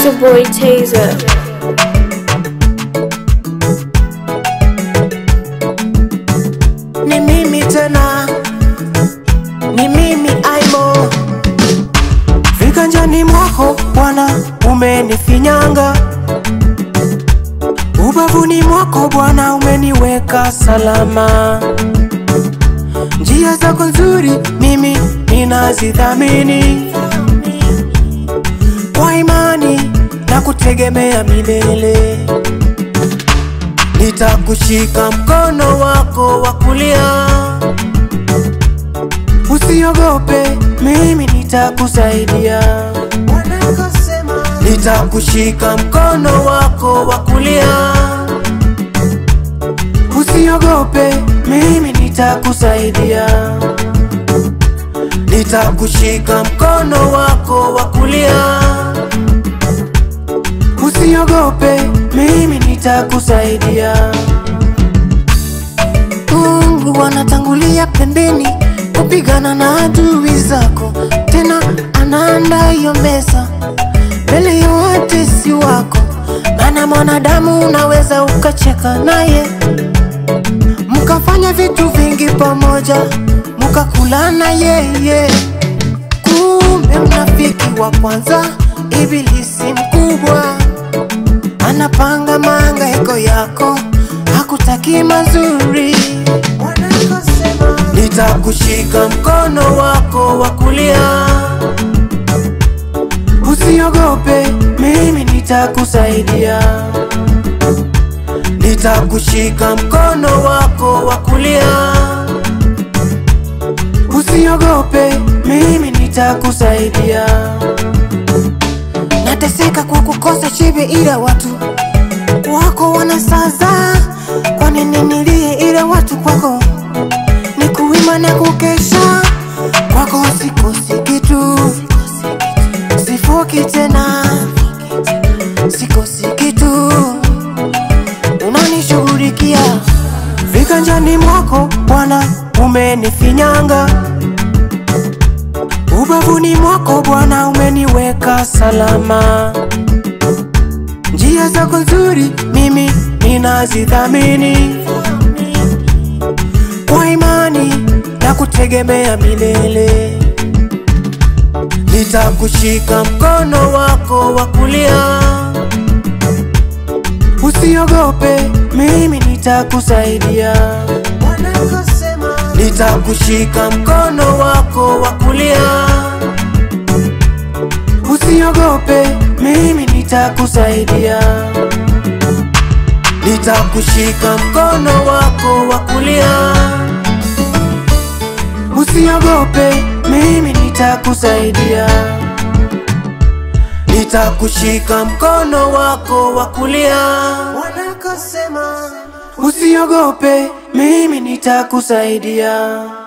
It's your boy Taser. Ni mimi tena, ni mimi Aimo. Viganjani mwako Bwana umenifinyanga, ubavuni mwako Bwana umeniweka salama. Njia zako nzuri mimi ninazidhamini, kwa imani na kutegemea milele. Nitakushika mkono wako wa kulia, usiogope, mimi nitakusaidia. Nitakushika mkono wako wa kulia, usiogope, mimi nitakusaidia. Nitakushika mkono wako wa kulia, usiogope, mimi nitakusaidia. Mungu anatangulia pembeni kupigana na adui zako, tena anaandaa hiyo meza mbele ya watesi wako. Maana mwanadamu unaweza ukacheka naye, mkafanya vitu vingi pamoja, mkakulana yeye, kumbe mnafiki wa kwanza ibilisi mkubwa anapanga mahangaiko yako, hakutaki mazuri. Nitakushika mkono wako wa kulia, usiogope, mimi nitakusaidia. Nitakushika mkono wako wa kulia, usiogope, mimi nitakusaidia. Nateseka kwa kukosa shibe, ila watu wako wanasaza. Kwa nini nilie, ila watu kwako ni kuimba na kukesha. Kwako sikosi kitu, sifoki tena, sikosi kitu, unanishughulikia viganjani mwako Bwana, umenifinyanga ubavuni mwako Bwana, umeniweka salama. Njia zako nzuri mimi ninazidhamini, kwa imani na kutegemea milele. Nitakushika mkono wako wa kulia, usiogope, mimi nitakusaidia. Nitakushika mkono wako wa kulia, usiogope, mimi nitakusaidia. Nitakushika mkono wako wa kulia, usiogope, mimi nitakusaidia. Nitakushika mkono wako wa kulia, usiogope, mimi nitakusaidia.